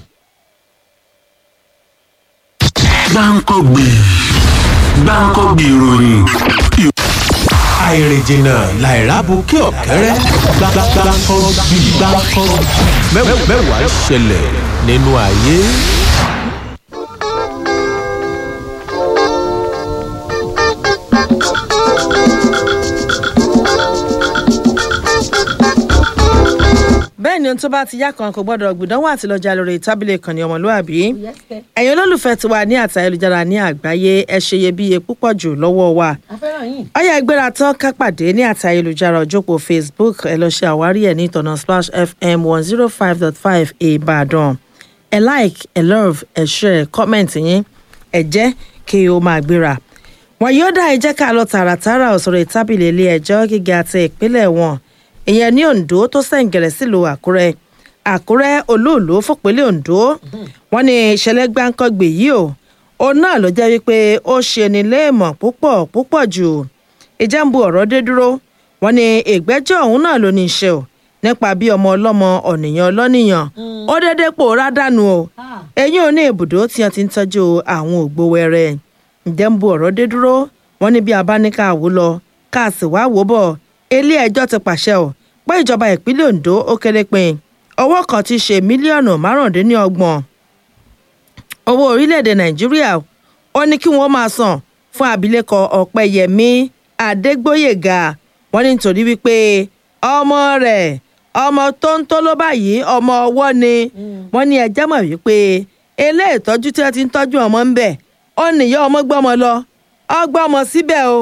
gbáǹkọ́gbè gbáǹkọ́gbè ìròyìn àìrìnjìnà làìrábù kí ọ̀kẹ́rẹ́ gbáǹkọ́gbì gbáǹkọ́gbì mẹ́wàá ṣẹlẹ̀ nínú ayé. bẹ́ẹ̀ ni ohun tó bá ti yá kan kò gbọ́dọ̀ gbìdánwò àti lọ́jà lórí tábìlì ìkànnì ọmọlúàbí ẹ̀yin olólùfẹ́ ti wà ní àtà ayélujára ní àgbáyé ẹ ṣe iyebíye púpọ̀ jù lọ́wọ́ wa ọyá ẹgbẹ́ra tán ká pàdé ní àtà ayélujára òjòpó facebook ẹ lọ ṣe àwárí ẹ̀ ní ìtọ̀nà splash fm one zero five dot five ìbàdàn ẹ like ẹ love ẹ share comment yín ẹ jẹ́ kí o máa gbéra wọn yóò dá ẹ jẹ́ ká lọ tààràtàrà òsòrò tábìlì ilé ẹjọ́ gíga ti ìpínlẹ̀ wọn ìyẹn ní ondo tó sẹ̀ǹgẹ̀rẹ̀ sílùú àkúrẹ́ àkúrẹ́ olóòló fòpínlẹ̀ ondo wọn ní ìṣẹ̀lẹ̀ gbáǹkọ́gbè yìí o òun náà ló jẹ́ wípé ó ṣe ní léèmọ̀ púpọ̀ púpọ̀ jù ìjẹ́nbu ọ̀rọ̀ dé dúró wọn ní ìgbẹ́jọ́ òun náà ló ní í ṣe o nípa bí ọmọ ọlọ́mọ ọ̀nìyàn ọlọ́nìyàn ó dédé pòórá dànù o eyín ò ní ibùdó tí wọn ti ń tọ́jú àwọn ògbówẹrẹ ìjẹ́nbu ọ̀rọ̀ dé dúró wọn ní bí abáníkà wò lọ káàsì wá wò bọ̀ ilé ẹjọ́ ti pàṣẹ ò pé ìjọba ìpínlẹ̀ ondo ó kéré pin owó kan ti ṣe mílíọ̀nù márùndínlọ́gbọ̀n owó orílẹ̀-èdè nàìjíríà ó ní kí wọ́n máa san fún abilékọ ọ̀pẹyẹmí adégbòyèga wọ́n ní nítorí wípé ọmọ rẹ̀ ọmọ tó ń tó ló báyìí ọmọ ọwọ́ ni wọ́n ní ẹjẹ́ mọ̀ wípé ilé ìtọ́jú tí wọ́n ti ń tọ́jú ọmọ ń bẹ̀ ó nìyá ọmọ gbọ́mọ lọ ọgbọ́mọ síbẹ̀ o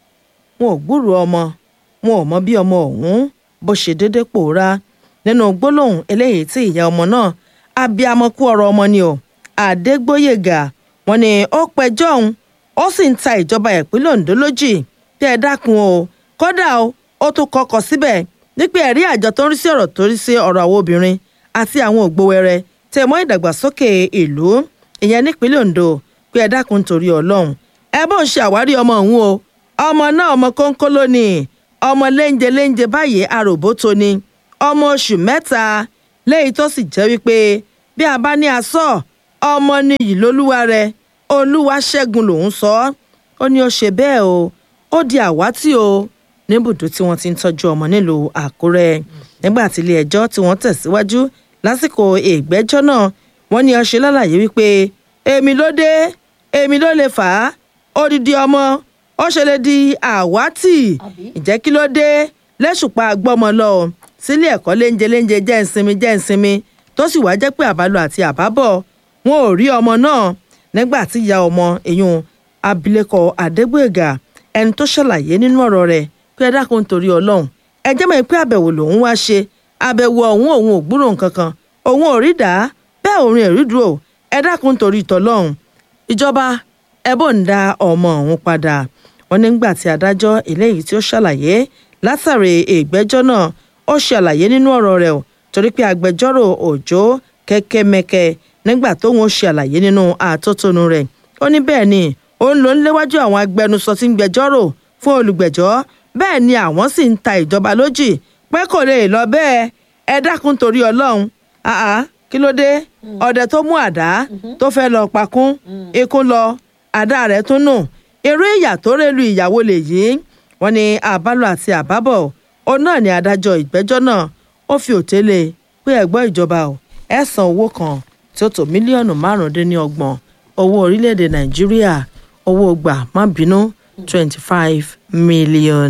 wọn ò gbúrò ọmọ wọn ò mọ bí ọmọ ọ̀hún bó ṣe déédé pòórá nínú gbólóhùn eléyìí tí ìyá ọmọ náà abiyamọ kú ọ̀rọ̀ ọmọ ni o àdégbòyègà wọn ni ó pẹjọ́ òun ó sì ń ta ìjọba ìpínlẹ̀ ondo lójì bí ẹ dákun o kódà o ó tún kọkọ síbẹ̀ nípa ẹ̀rí àjọ tó ń rí sí ọ̀rọ̀ tó rí sí ọ̀rọ̀ àwọn obìnrin àti àwọn ògbówẹrẹ tẹ mọ́ ìdàgbàsókè ìlú ìyẹn nípínlẹ̀ ondo pé ẹ dákun torí ọlọ́run ẹ bó ń ṣe àwárí ọmọ òun o ọmọ náà ọmọ kónkó lónìí ọmọ léńjẹ léńjẹ báyìí aròbó tó ni ọmọ oṣù mẹ́ta léyìí tó sì jẹ́ wípé bí a bá ní asọ́ ọmọ nìyí lólúwa rẹ olúwa ṣẹ́gun lòún sọ ọ́ ó ní ó ṣe bẹ́ẹ̀ o ó di àwátì o níbùdó tí wọ́n ti ń tọ́jú ọmọ nílùú àkúrẹ́ nígbà tí ilé ẹjọ́ tí wọ́n tẹ̀síwájú lásìkò ìgbẹ́jọ́ náà wọ́n ní ọṣẹ lálàyé wípé èmi ló dé èmi ló lè fà á odidi ọmọ ó ṣe lè di àwátì ìjẹ́ kí ló dé lẹ́sùpá gbọ́mọ lọ sílé ẹ̀kọ́ léńjẹ léńjẹ jẹ́ ìsinmi jẹ́ ìsinmi tó sì wáá jẹ́ pé àbálò àti àbábọ̀ wọn ò rí ọmọ náà nígbà tí ìyá ọmọ èyún abilékọ adégbòyègà ẹni tó ṣàlàyé nínú ọ̀rọ̀ rẹ̀ pé ẹ dákun torí ọlọ́run ẹ jẹ́ mọ̀ pé àbẹ̀wò lòun wá ṣe àbẹ̀wò ọ̀hún òun ò gbúrò nǹkan kan òun ò rí dá bẹ́ẹ̀ òun ò rí dúró ẹ dákun torí tọ́lọ́run ìjọba ẹ bò ń da ọmọ ọ̀hún padà wọn nígbà tí adájọ́ eléyìí tí ó ṣàlàyé látàrí ìgbẹ́jọ́ náà ó ṣàlàyé nínú ọ̀rọ̀ rẹ̀ o torí pé agbẹjọ́rò òjò kẹ́kẹ́mẹ́kẹ́ nígbà tóun ó ṣàlàyé nínú àtótónu rẹ̀ ó ní bẹ́ẹ̀ ni òun ló ń léwájú àwọn agbẹnusọ tí ń gbẹjọ́rò fún olùgbẹ̀jọ́ bẹ́ẹ̀ ni àwọn sì ń ta ìjọba lójì pé kò lè lọ bẹ́ẹ̀ ẹ dákun torí ọlọ́run àá kí ló dé ọdẹ tó mú àdá tó fẹ́ lọ pakún ikú lọ àdá rẹ̀ tún nù eré ìyà tó rèlú ìyàwó lè yí wọn ni àbálò àti àbábọ̀ òun náà ni adájọ́ ìgbẹ́jọ́ náà ó fi òtélé pé ẹ̀gbọ́n ìjọba ò ẹ̀ san owó kan tí ó tó mílíọ̀nù márùndínlọ́gbọ̀n owó orílẹ̀-èdè nàìjíríà owó gbà má bínú twenty five million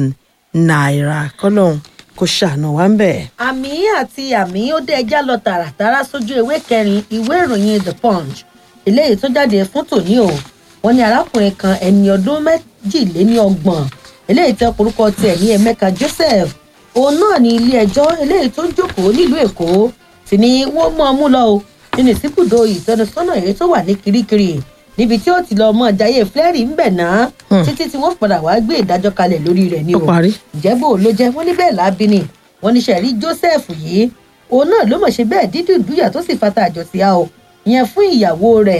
naira kọ́lọ́hún kò ṣàánú wa ń bẹ̀. àmì àti àmì ó dé ẹjá lọ tààràtàrà sójú ewé kẹrin ìwé ìròyìn the punch eléyìí tó jáde fún tòní o wọn ní arákùnrin kan ẹni ọdún méjìléníọgbọ̀n eléyìí tẹ orúkọ tiẹ̀ ní emeka joseph òun náà ní ilé ẹjọ́ eléyìí tó ń jókòó nílùú èkó sì ni wọ́n mú ọmú lọ o nínú ìsìnkúdò ìtọ́nisọ́nà èyí tó wà ní kirikiri níbi tí ó ti lọ mọ jayé flẹ́rì ń bẹ̀ náà títí tí wọ́n padà wá gbé ìdájọ́ kalẹ̀ lórí rẹ̀ ni o ìjẹ́bù ló jẹ́ wọ́n ní bẹ́ẹ̀ lábí ni wọ́n ní sẹ̀rí joseph yìí òun náà ló mọ̀ ṣe bẹ́ẹ̀ dídùn dúyà tó sì fata àjọsí a o ìyẹn fún ìyàwó rẹ̀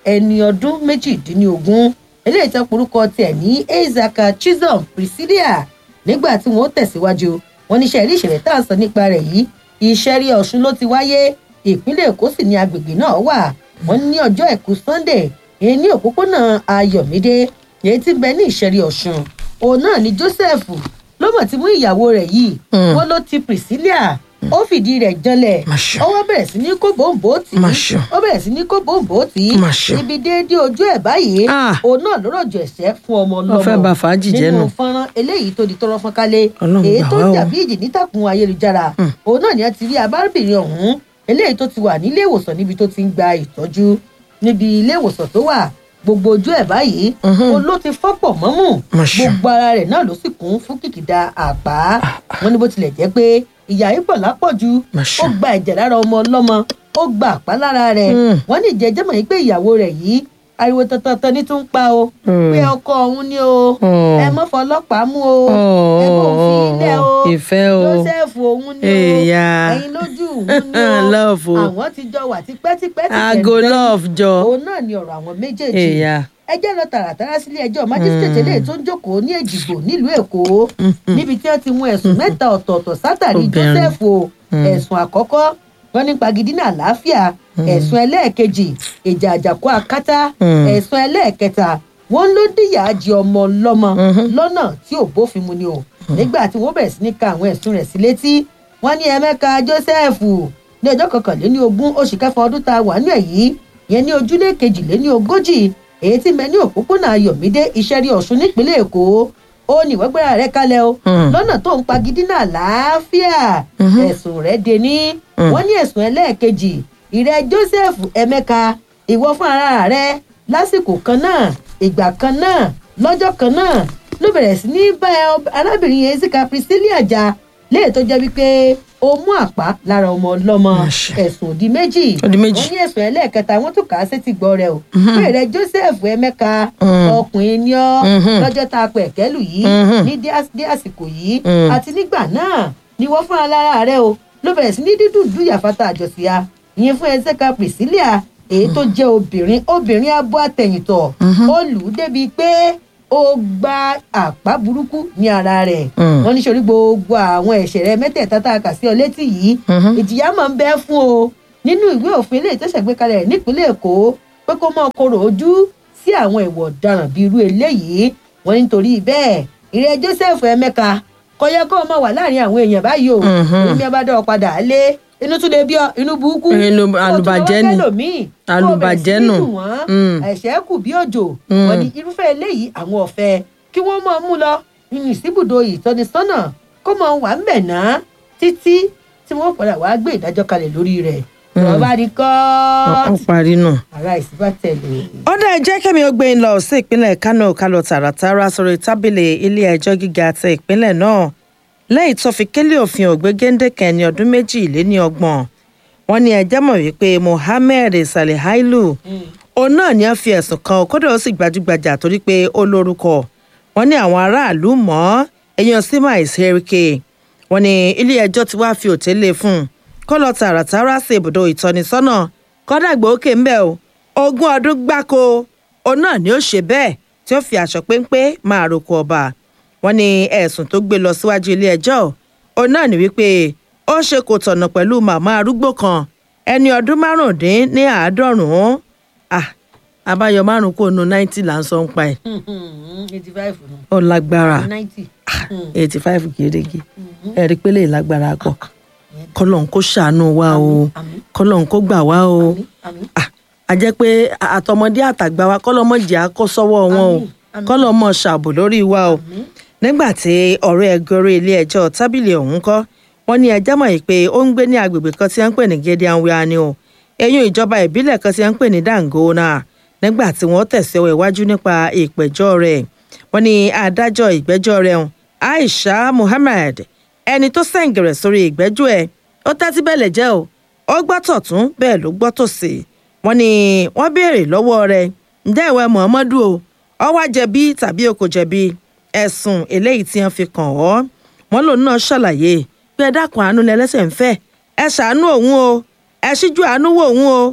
ẹni ọdún méjìdínlógún eléyìí tó porúkọ tiẹ̀ ní ezaka chisholm priscilla nígbà tí wọ́n tẹ̀síwájú wọn níṣẹ́ rí ìṣẹ̀lẹ̀ tá à ń sọ nípa rẹ̀ yìí ìṣẹ́rí ọ̀ṣun ló ti wáyé ìpínlẹ̀ èkó sì ní agbègbè náà wà wọ́n ní ọjọ́ àìkú sunday èyí ní òpópónà ayọ̀mídé èyí tí ń bẹ ní ìṣẹ́rí ọ̀ṣun òun náà ni joseph ló mọ̀ tí mú ìyàwó rẹ̀ yìí Mm. wọ́n ló ti priscilla ó fìdí rẹ̀ janlẹ̀ ó wá bẹ̀rẹ̀ sí ní kó bòǹbò tì í Masha. ó bẹ̀rẹ̀ sí ní kó bòǹbò tì í Masha. ibi déédéé ojú ẹ̀ báyìí òun náà ló rọ̀jò ẹ̀ṣẹ́ fún ọmọ Wọ́n fẹ́ ọlọ́mọ ba fàájì jẹ́ nínú nù. fọ́nrán eléyìí tó di tọrọ fọ́n kálé Ọlọ́run èyí gbà tó wá o. jàbí ìjì nítàkùn ayélujára òun náà ni a ti rí abárábìnrin ọ̀hún eléyìí tó ti wà nílé ìwòsàn níbi tó ti ń gba ìtọ́jú níbi ilé ìwòsàn tó wà gbogbo ojú ẹ̀ báyìí òun ló ti fọ́pọ̀ mọ́mù Masha. gbogbo ara rẹ̀ náà ló sì kún fún kìkìdá àpá wọn ní bó tilẹ̀ jẹ́ pé ìyá yìí pọ̀ lápọ̀jù Masha. ó gba ẹ̀jẹ̀ lára ọmọ ọlọ́mọ ó gba àpá lára rẹ̀ Mm. wọ́n ní ìjẹ́jẹ́ mọ̀ yìí pé ìyàwó rẹ̀ yìí ariwo tantan ní tún ń pa o Mm. pé ọkọ òun ni o Oh. ẹ mọ́ fọlọ́pàá mú o ẹ kò fi ilẹ̀ o ìfẹ́ o joseph òun ni o Èèyà. ẹ̀yin lójú òun ni o Love o. àwọn ti jọ wà tipẹ́tipẹ́ ti Aago tẹ̀lé. love jọ. òun náà ni ọ̀rọ̀ àwọn méjèèjì Èèyà. ẹ jẹ́ lọ tààràtàrà sílé ẹjọ́ májísítẹ̀tì eléyìí tó ń jókòó ní èjìgbò nílùú èkó níbi tí wọ́n ti mú ẹ̀sùn mẹ́ta ọ̀tọ̀ọ̀tọ̀ sátàrí Obìnrin. joseph o Mm. ẹ̀sùn àkọ́kọ́ wọn ní pagidínà àlàáfíà ẹ̀sùn ẹlẹ́ẹ̀kejì ìjà àjàkú akátá Mm. ẹ̀sùn ẹlẹ́ẹ̀kẹta wọn ló díyà jẹ ọmọ lọ́mọ lọ́nà tí ò bófin mu ni o nígbà tí wọ́n bẹ̀rẹ̀ sí ní ka àwọn ẹ̀sùn rẹ̀ sí létí wọ́n ní ẹ̀mẹ́ka joseph ní ọjọ́ kọkànléní ogún oṣù kẹfà ọdún tá a wà nínú ẹ̀ yìí yẹn ní ojúlé kejìléní ogójì èyí tí mẹ ní òpópónà ayọ̀mídé ìṣẹ́rí ọ̀ṣun nípínlẹ̀ èkó ó ní ìwọ́gbẹ́ra rẹ̀ kalẹ̀ o Mm. lọ́nà tó ń pagidínà àlàáfíà Mhm. ẹ̀sùn rẹ̀ dé ní Mm. wọ́n ní ẹ̀sùn ẹlẹ́ẹ̀kejì ìrẹ́ joseph emeka ìwọ fún ara rẹ lásìkò kan náà ìgbà kan náà lọ́jọ́ kan náà ló bẹ̀rẹ̀ sí ní bá ẹ- arábìnrin yẹn zika priscilla jà léè tó jẹ́ wípé ó mú àpá lára ọmọ ọlọ́mọ ẹ̀sùn òdì méjì Ó di méjì. wọ́n ní ẹ̀sùn ẹlẹ́ẹ̀kẹta wọ́n tún kà á sétí gbọ́ rẹ o Mhm. pé rẹ joseph emeka Mm. ọkùnrin ni ọ́ Mhm. lọ́jọ́ tá a pẹ̀ kẹ́lù yìí Mhm. ní dé às- dé àsìkò yìí Mm. àti nígbà náà ni wọ́n fúnra lára rẹ o ló bẹ̀rẹ̀ sí ní dídùn dúyà fata àjọsíya ìyẹn fún ẹsẹ̀ka priscilla èyí tó jẹ́ obìnrin obìnrin abo àtẹ̀yìntọ̀ ó lù ú débi pé ó gba àpá burúkú ní ara rẹ̀ Mm. wọ́n ní sori gbogbo àwọn ẹ̀ṣẹ̀ rẹ mẹ́tẹ̀ẹ̀ta tá a kà sí ọ létí yìí Mhm. ìjìyà máa ń bẹ́ fún o nínú ìwé òfin ilé ìtẹ́sẹ̀ gbé kalẹ̀ nípínlẹ̀ èkó pé kó mọ́ kóró ojú sí àwọn ìwọ̀ ọ̀daràn bíi irú eléyìí wọ́n ní nítorí bẹ́ẹ̀ ìrẹ́ joseph emeka kọyẹ kó o máa wà láàrin àwọn èèyàn báyìí o Mhm. òun bí ẹ bá dọ̀ ọ́ padà lé inú tún lè bí ọ inú burúkú Inú àlùbàjẹ́ ni. Àlùbàjẹ́ nù. Mm. ẹ̀ṣẹ̀ kù bí òjò Mm. wọ́n ní irúfẹ́ eléyìí àwọn ọ̀fẹ́ kí wọ́n máa mú lọ nínú ìsíbùdó ìtọ́nisọ́nà kó máa wà ń bẹ̀ ná títí tí wọ́n padà wá gbé ìdájọ́ kalẹ̀ lórí rẹ̀ Mm. wọ́n bá di ó kọ́ọ̀tù parí nù. ara ìsíbàtẹ̀lẹ̀. ó dá ẹ jẹ́ kẹ́mi ó gbé ń lọ sí ìpínlẹ̀ kánò kálọ̀ tààràtàrà sórí tábìlì ilé ẹjọ́ gíga ti ìpínlẹ̀ náà lẹ́yìn tó fi kélé òfin ògbé géńdékẹ́ ní ọdún méjì lé ní ọgbọ̀n wọn ní ẹjẹ́ mọ̀ wípé mohammed saleh hailu òun náà ni wọ́n fi ẹ̀sùn kan kódà ó sì gbajúgbajà torí pé ó lórúkọ wọn ní àwọn aráàlú mọ́ èèyàn sima ìsẹ́ríkè wọn ní ilé ẹjọ́ ti wá fi òtẹ́lẹ̀ fún un kó lọ tààràtàrà sí ibùdó ìtọ́nisọ́nà kọ́dàgbà òkè ń bẹ̀ o ogún ọdún gbáko òun náà ni ó ṣe bẹ́ẹ̀ tí ó fi aṣọ péńpé máa roko ọba wọn ní ẹ̀sùn tó gbé lọ síwájú ilé ẹjọ́ òun náà ní wípé ó ṣe kò tọ̀nà pẹ̀lú màmá arúgbó kan ẹni ọdún márùndín ní àádọ́rùn-ún ah àbáyọ márùn kò nu náìtì là ń sọ ń pa ẹ̀ eighty five nù. ó lágbára ninety. eighty five gèrègè ẹ̀rí pélé lágbára pọ̀ kọ́lọ́n kó ṣàánú wa o kọ́lọ́n kó gbà wá o Ah, a jẹ́ pé àtọmọdé àtàgbà wa kọ́lọ́mọdé á kó sọ́wọ́ wọn o kọ́lọ́mọ ṣàbò lórí wa o nígbà tí ọ̀rọ̀ ẹgbẹ́ orí ilé ẹjọ́ tábìlì ọ̀hún kọ́ wọ́n ní ẹjẹ́ mọ̀ yìí pé ó ń gbé ní agbègbè kan tí wọ́n ń pè ní gedian wia ni o eyín ìjọba ìbílẹ̀ kan tí wọ́n ń pè ní dangona nígbà tí wọ́n tẹ̀síwọ́ iwájú nípa ìpẹ̀jọ́ rẹ̀ wọ́n ní adájọ́ ìgbẹ́jọ́ rẹ̀ hùn aisha muhammed ẹni tó sẹ̀ǹgẹ̀rẹ̀ sórí ìgbẹ́jọ́ ẹ̀ ó tẹ́tí bẹ́lẹ̀ jẹ́ o ó gbọ́ tọ̀tún bẹ́ẹ̀ ló gbọ́ tòsì wọ́n ní wọ́n béèrè lọ́wọ́ rẹ̀ ǹjẹ́ ìwẹ muhammadu o ọ wá jẹ̀bi tàbí o kò jẹ̀bi ẹ̀sùn eléyìí tí wọ́n fi kàn ọ́ wọ́n lòun náà ṣàlàyé pé ẹ dákun àánú lẹ́lẹ́sẹ̀ ń fẹ́ ẹ ṣàánú òun o ẹ ṣíjú àánú wò òun o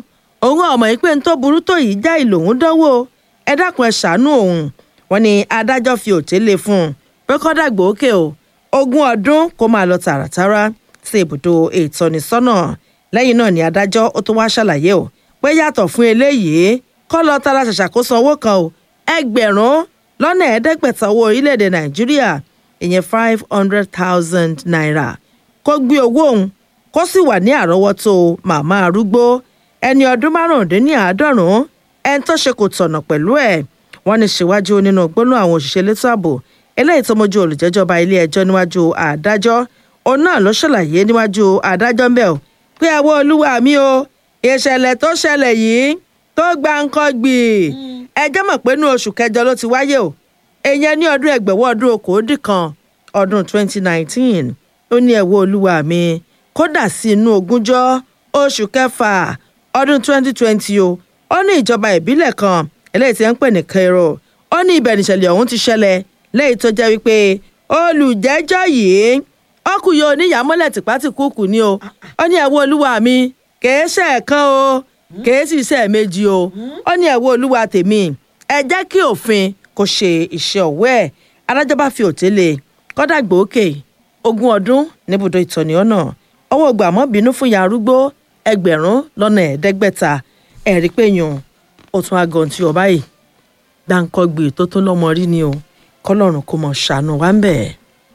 òun ọmọ yìí pé n tó burú tó yìí já ìlòhún dánwò ẹ dákun ẹ ṣàánú òun wọn ni adájọ́ fi òtélé fún un pé kọ́dàgbò òkè o ogún ọdún kó máa lọ tààràtàrà sí ibùdó ìtọ́nisọ́nà lẹ́yìn náà ni adájọ́ ó tún wá ṣàlàyé o pé yàtọ̀ fún eléyìí kọ́ lọ tara ṣàṣàkóso owó kan o ẹgbẹ̀rún lọ́nà ẹ̀ẹ́dẹ́gbẹ̀ta owó orílẹ̀-èdè nàìjíríà ìyẹn five hundred thousand naira kó gbé owó òun kó sì wà ní àrọ́wọ́tó màmá arúgbó ẹni ọdún márùndínláàádọ́rùn-ún ẹni tó ṣe kò tọ̀nà pẹ̀lú ẹ̀ wọ́n ní síwájú nínú gbóná àwọn òṣìṣẹ́ elétò ààbò eléyìí tó mójú olùjẹ́jọba ilé ẹjọ́ níwájú àdájọ́ òun náà ló ṣàlàyé níwájú àdájọ́ ńbẹ̀ o pé àwọn olúwa mi o ìṣẹ̀lẹ̀ tó ṣẹlẹ̀ yìí tó gba nǹkan gbì ẹjọ́ mọ̀ pé ní oṣù kẹjọ ló ti wáyé o èèyàn ní ọdún ẹgbẹ̀wọ́ ọdún okòódì kan ọdún 2019 ó ní ẹ̀wọ́ olúwa mi kódà sí inú ogúnjọ́ oṣù kẹfà ọdún 2020 o ó ní ìjọba ìbílẹ̀ kan eléyìí tí ń pè ní cairo ó ní ibẹ̀ nìṣẹ̀lẹ̀ ọ̀hún ti ṣẹlẹ̀ lẹ́yìn tó jẹ́ wípé olùjẹ́jọ́ yìí ọkùnrin oníyàmọ́lẹ̀ tìpátìkúùkù ni o ó ní ẹ̀wọ́ olúwa mi kèé ṣe ẹ̀kan o kèé sì ṣe ẹ̀mejì o ó ní ẹ̀wọ́ olúwa tèmi ẹ jẹ́ kí òfin kò ṣe iṣẹ́ ọ̀wọ́ ẹ̀ adájọ́ bá fi òtélé kọ́dà gbòókè ogún ọdún níbùdó ìtọ́ni ọ̀nà ọwọ́ gbàmọ́ bínú fún ya arúgbó ẹgbẹ̀rún lọ́nà ẹ̀ẹ́dẹ́gbẹ̀ta ẹ̀rí pé yùn ó tún agàn tí ọba yìí dáńkọ́gbè tó tó lọ́mọ rí ni o kọ́lọ́run kò mọ̀ ṣàánú wa ń bẹ̀.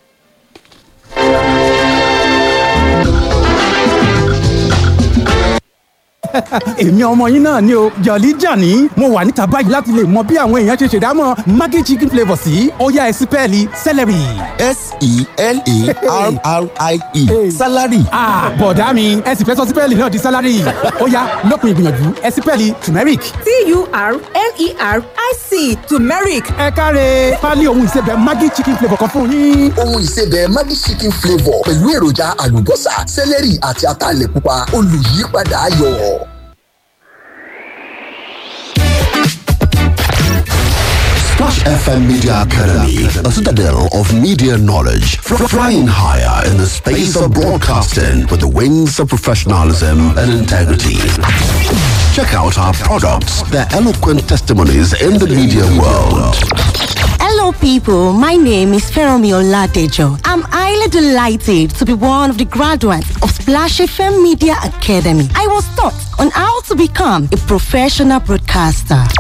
èmi ọmọ yín náà ni o jọ̀lí jàní mo wà níta báyìí láti lè mọ bí àwọn èèyàn ṣe ṣèdámọ̀ maggi chicken flavour sí ọ̀yá ẹ̀sìn pẹ́ẹ́lí celery. s-e-l-a-r-r-i-e salary. bọ̀dá mi ẹ̀sìn fẹ́ sọ sí pẹ́ẹ́lì náà di salary ọ̀yá lópin ìgbìyànjú ẹ̀sìn pẹ́ẹ́lì turmeric. t-u-r-m-e-r-i-c turmeric. ẹ káre pálí ohun ìsebẹ̀ maggi chicken flavour kan fún yín. ohun ìsebẹ̀ maggi chicken flavour pẹ̀lú èròjà àlùbọ́sà celery àti ataalẹ̀ pupa olùyípadà ayọ̀. Splash FM Media Academy, a citadel of media knowledge, fr- flying higher in the space of broadcasting with the wings of professionalism and integrity. Check out our products, their eloquent testimonies in the media world. Hello, people. My name is Feromi Oladejo. I'm highly delighted to be one of the graduates of Splash FM Media Academy. I was taught on how to become a professional broadcaster.